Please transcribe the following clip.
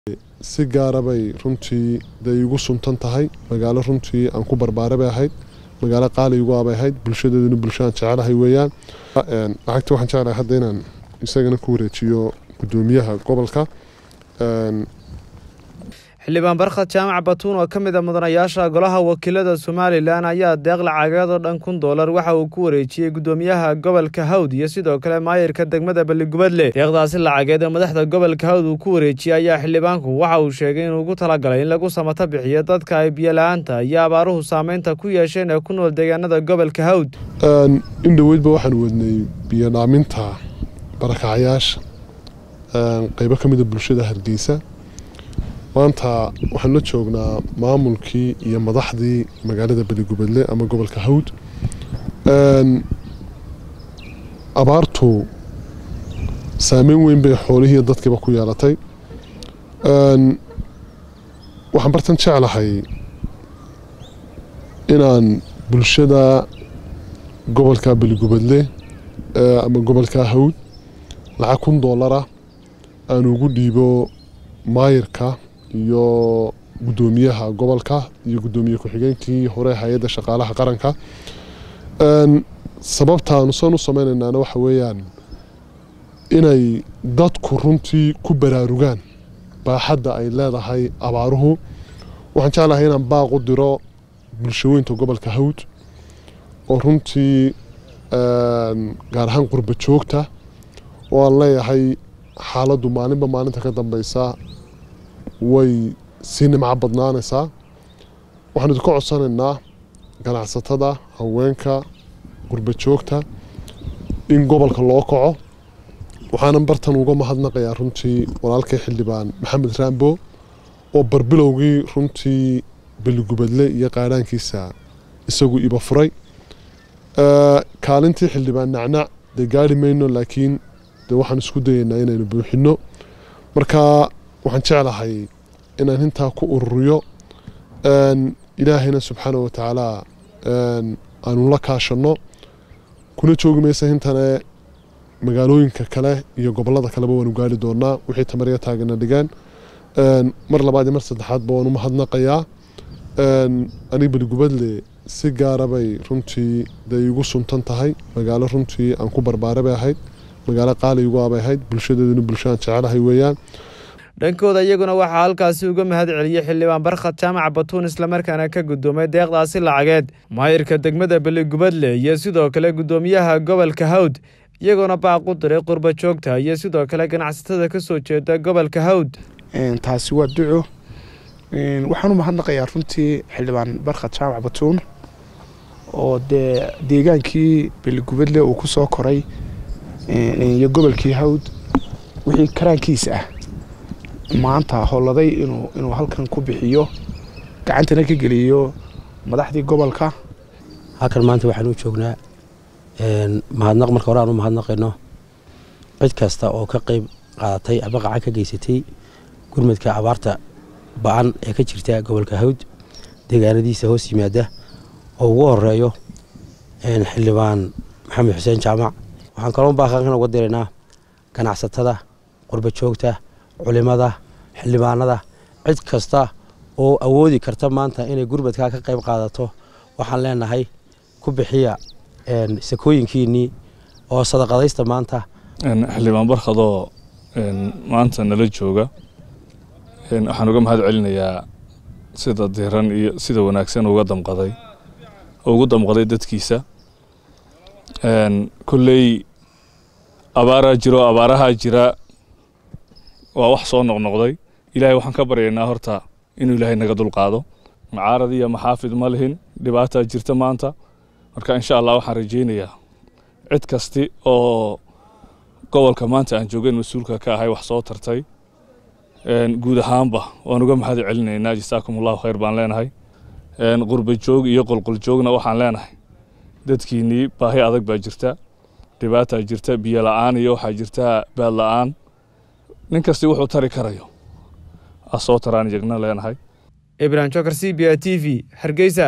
si gaara bay runtii day igu suntan tahay magaalo runtii aan ku barbaaray bay ahayd magaalo qaali igu abay ahayd bulshadeeduna bulshadaan jecelahay weeyaan lacagta waxaan jeclahay hadda inaan isagana ku wareejiyo gudoomiyaha gobolka xildhibaan barkhad jaamac batuun oo ka mid a mudanayaasha golaha wakiilada somalilan ayaa deeq lacageed oo dhan kun doolar waxa uu ku wareejiyey gudoomiyaha gobolka hawd iyo sidoo kale maayirka degmada balligubadle deeqdaasi lacageed ee madaxda gobolka hawd uu ku wareejiyey ayaa xildhibaanku waxa uu sheegay inuu ugu talagalay in lagu samato bixiyo dadka ay biyola-aanta iyo abaaruhu saameynta ku yeesheen ee ku nool deegaanada gobolka hawd in dhoweydba waxaan wadnay biyodhaaminta barakacayaasha qeybo ka mida bulshada hargeysa maanta waxaan la joognaa maamulkii iyo madaxdii magaalada beligubadle ama gobolka hawd abaartu saameyn weyn bay xoolihii dadkiiba ku yeelatay waxaan bartan jeclahay inaan bulshada gobolka beligubadle ama gobolka hawd lacag kun doolara aan ugu dhiibo maayirka iyo gudoomiyaha gobolka iyo gudoomiye ku-xigeenkii hore hay-adda shaqaalaha qaranka sababtaanu san u sameynaynaana waxa weeyaan inay dadku runtii ku baraarugaan baaxadda ay leedahay abaaruhu waxaan jeclahay inaan baaq u diro bulshaweynta gobolka hawd oo runtii gaar ahaan qurba joogta oo aan leeyahay xaaladdu maalinba maalinta ka dambeysa way sii nimco badnaanaysaa waxaan idinka codsanaynaa ganacsatada haweenka qurba joogta in gobolka loo kaco waxaanan bartan uga mahadnaqayaa runtii walaalkay xildhibaan maxamed raambo oo barbilowgii runtii beligubadle iyo qaadhaankiisa isagu iba furay kaalintii xildhibaan nacnac dee gaari mayno laakiin dee waxaan isku dayaynaa inaynu buuxinno marka waxaan jeclahay inaan intaa ku ururiyo ilaahayna subxaana wa tacaala aanu la kaashanno kuna joogi maysa hintane magaalooyinka kale iyo gobolada kaleba waanu gaari doonaa wixii tamarya taagana dhigaan mar labaad iyo mar saddexaadba waan u mahadnaqayaa aniga beligubadle si gaara bay runtii day igu suntan tahay magaalo runtii aan ku barbaaray bay ahayd magaalo qaali igu abay ahayd bulshadeeduna bulshadaan jecelahay weeyaan dhankooda iyaguna waxaa halkaasi uga mahad celiyey xildhibaan barkhad jaamac batuun islamarkaana ka gudoomay deeqdaasi lacageed maayirka degmada beligubadle iyo sidoo kale gudoomiyaha gobolka hawd iyagoona baaq u diray qurba joogta iyo sidoo kale ganacsatada ka soo jeeda gobolka hawd taasi waa duco waxaan u mahadnaqayaa runtii xildhibaan barkhad jaamac batuun oo dee deegaankii beligubadle uu ku soo koray iyo gobolkii hawd wixii karaankiisa ah maanta holladay inuu inuu halkan ku bixiyo gacantana ka geliyo madaxdii gobolka halkan maanta waxaan u joognaa mahadnaq marka hore aan u mahadnaqayno cid kasta oo ka qayb qaadatay ama qacan ka geysatay gurmadka abaarta ba-an ee ka jirta gobolka hawd deegaanadiisa hoos yimaada oo ugu horeeyo xildhibaan maxamed xuseen jaamac waxaan kaloo baaqan uga diraynaa ganacsatada qurba joogta culimada xildhibaanada cid kasta oo awoodi karta maanta inay gurmadkaa ka qayb qaadato waxaan leenahay ku bixiya sakooyinkiinnii oo sadaqadaysta maanta xildhibaan barkhadoo maanta nala jooga waxaan uga mahad celinayaa sida diran iyo sida wanaagsan uga damqaday ugu damqaday dadkiisa kolley abaaraa jiro abaarahaa jira waa wax soo noqnoqday ilaahay waxaan ka baryaynaa horta inuu ilaahay naga dulqaado macaarad iyo maxaafid ma lihin dhibaataa jirta maanta marka insha allah waxaan rajaynayaa cid kasti oo gobolka maanta aan joogeen mas-uulka ka ahay wax soo tartay guud ahaanba waan uga mahad celinaynaa jasaakum allahu khayr baan leenahay qurba joog iyo qolqol joogna waxaan leenahay dadkiinnii baahi adag baa jirta dhibaataa jirta biyo la-aan iyo waxaa jirta baad la-aan nin kasti wuxuu tari karayo a soo taraan iyagna leenahay ibrahim jokar c b a t v hargeysa